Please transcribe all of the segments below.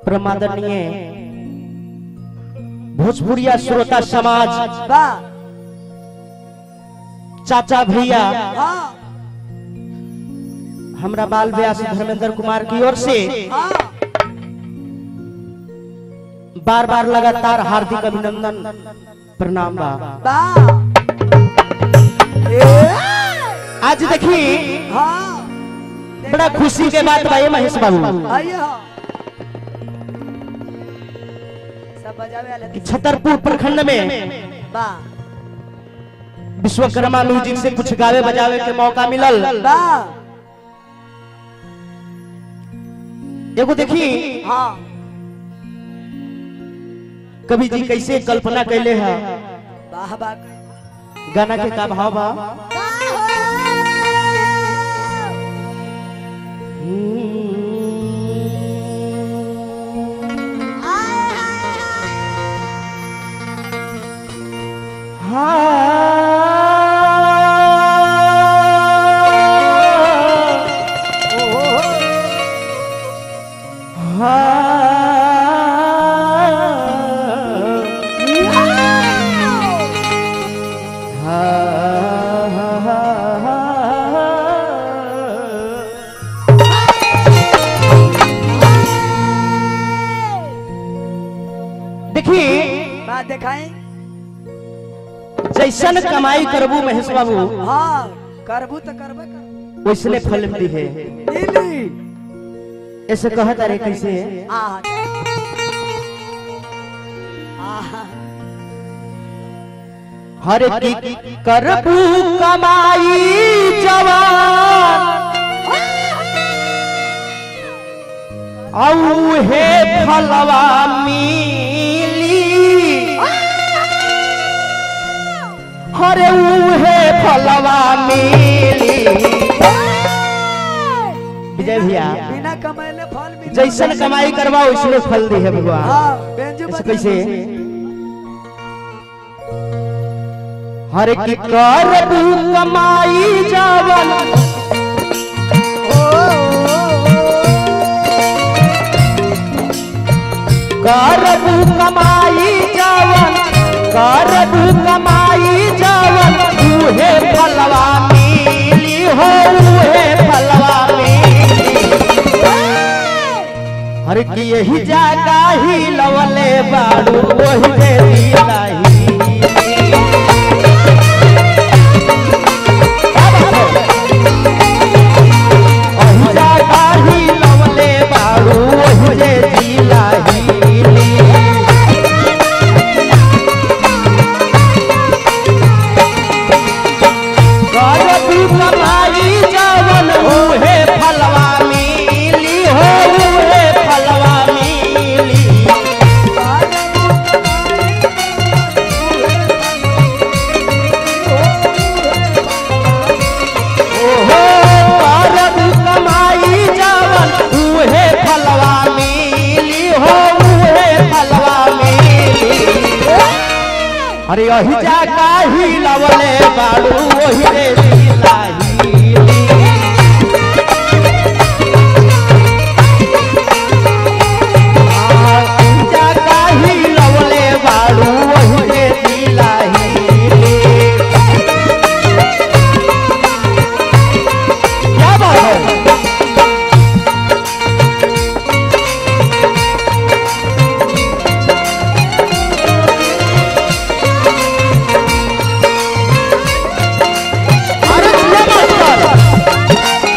प्रमादनीय भोजपुरिया श्रोता समाज वाह चाचा भैया हाँ हमरा बाल व्यास धर्मेंद्र कुमार की ओर से हाँ बार बार लगातार हार्दिक अभिनंदन प्रणाम बा वाह ए आज देखी हाँ बड़ा खुशी के बात बा ये महेश बाबू आइए हाँ सब बजावे वाले कि छतरपुर प्रखंड में वाह विश्वकर्मा म्यूजिक से कुछ गावे बजावे के मौका मिलल वाह एगो देखी हाँ कवि जी कैसे कल्पना कैले है वाह वाह गाना के का भाव बा देखी बात दिखाएं जैसन कमाई करबू महेश बाबू हाँ करबू तो करबे कर वैसने फल दी है लीली ऐसे कहत अरे कैसे आहा आहा हर की करबू कमाई जवान औ हे फलवा मिली हरे उहे फलवा मिली विजय भैया बिना कमाइले फल मिले जैसन कमाई करवा वैसने फल दी है भगवान हाँ बेंजू ऐसे बजा कैसे हर की करबू कमाई जावन करबू कमाई जावन करबू कमाई जावन उहे फलवा मिली हो उहे फलवा मिली हर की यही जागा ही लवले बाड़ू वही जे दिलाही वही जागा ही लवले बाड़ू वही जे दिलाही करबू कमाई जावन उहे फलवा मिली हो उहे फलवा मिली ओहो करबू कमाई जावन उहे फलवा मिली हो उहे फलवा मिली अरे यही जाका ही लवले बाड़ू वही रे दिलाही जाका ही लवले बाड़ू वही रे दिलाही क्या बात है अरे क्या बात कर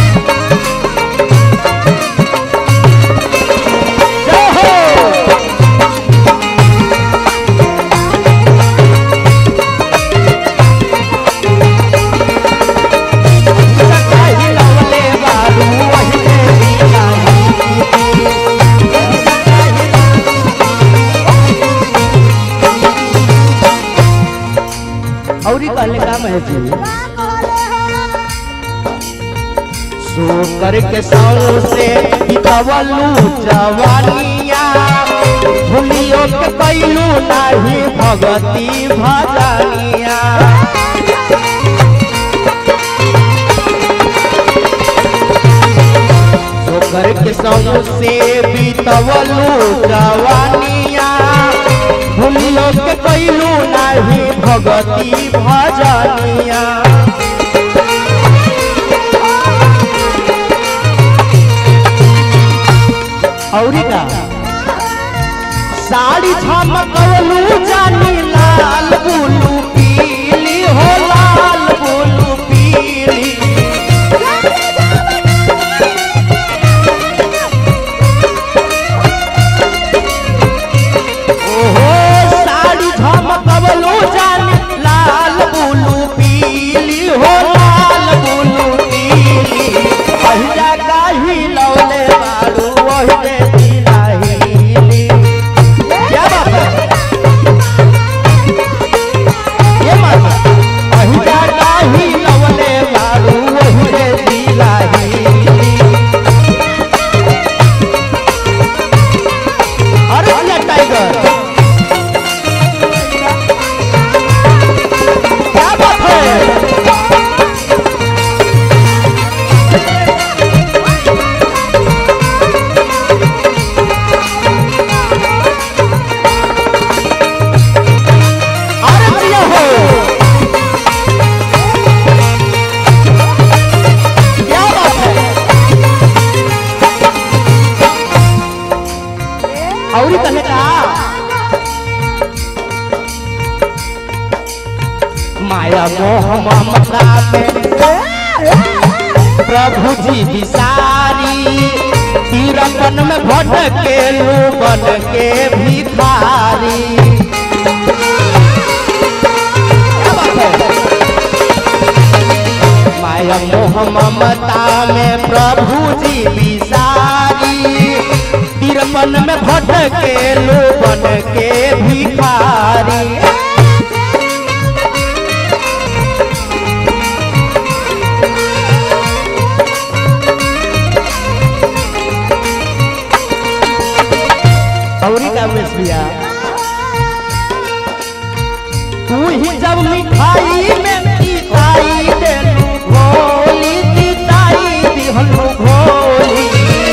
जय हो सकाही लवले बारू वही रे दिलाही औरी कहले काम है जी सो करके सौ से बितवलू जवानिया भूलियो के कैलू नाही भगती भजनिया सो करके संग से बीतवलू जवानिया भूलियो के कैलू नाही भगती भजनिया औरी का साड़ी झमकवलू जानी लाल बुलू पीली हो लाल बुलू पीली ओहो साड़ी झमकवलू जानी लाल बुलू पीली हो लाल बुलू पीली पहिला काही लौले बारू ओहरे दिलाहिली क्या बात है ये माता पहिला काही लौले बारू ओहरे दिलाहिली अरे भैया टाइगर क्या बात है अरे भैया हो क्या बात है औरी कहे का माया मोह ममता में प्रभु जी विसारी तीरपन में भटके बन के भिखारी क्या बात है? माया मोह ममता में प्रभु जी विसारी तिरपन में भटके बन के भिखारी औरी का उमेश भैया तू ही जब मिठाई में तीताई देलू भोली तीताई दिहलू भोली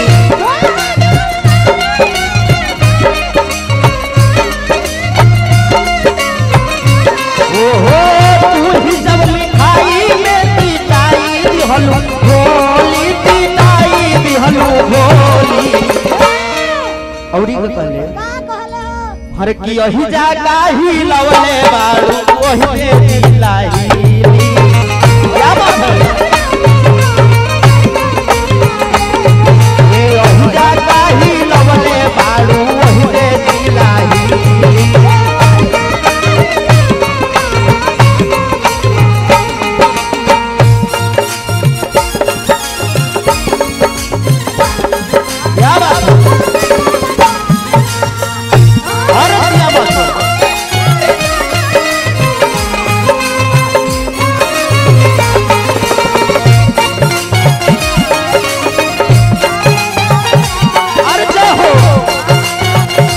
ओहो तू ही जब मिठाई में तीताई दिहलू भोली तीताई दिहलू भोली औरी का कहले हर की यही जागा ही लवले बारू वही दे दिलाई क्या बात है ये यही जागा ही लवले बारू वही दे दिलाई क्या बात है अरे क्या बात है अरे जय हो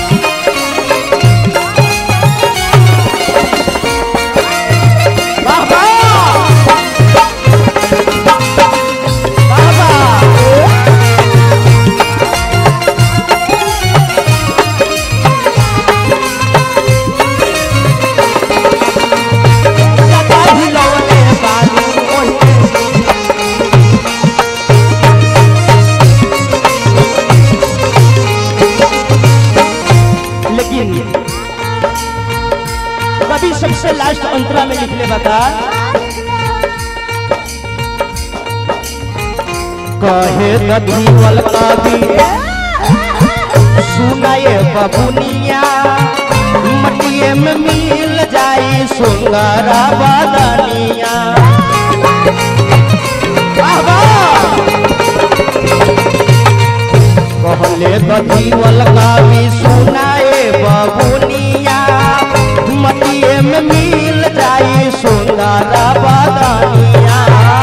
वाह वाह वाह वाह जाता ही लौटे बारू ओही लेकिन कभी सबसे लास्ट अंतरा में लिखले बता कहे दीवल कवि सुनाए बबुनिया मटिए में मिल जाई सुंगरा बदनिया वाह वाह कहले दीवल कवि सुनाए बबुनिया मटिए में मिल जाई सुंदर बदनिया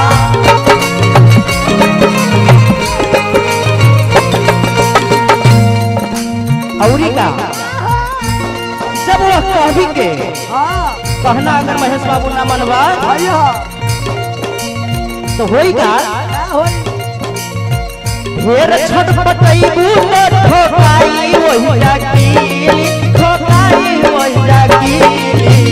औरी का जब वह कवि के हाँ कहना अगर महेश बाबू ना मनवा भैया तो होई का क्या होई ढेर छटपटैबू तो ठोकाई वही जाकीली ठोकाई वही जाकीली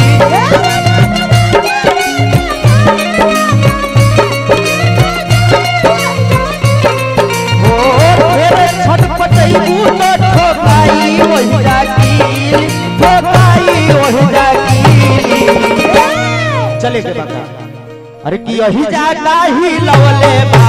ओ ढेर छटपटैबू तो ठोकाई वही जाकीली ठोकाई वही जाकीली चले के बता अरे कि यही जाता ही लवले बा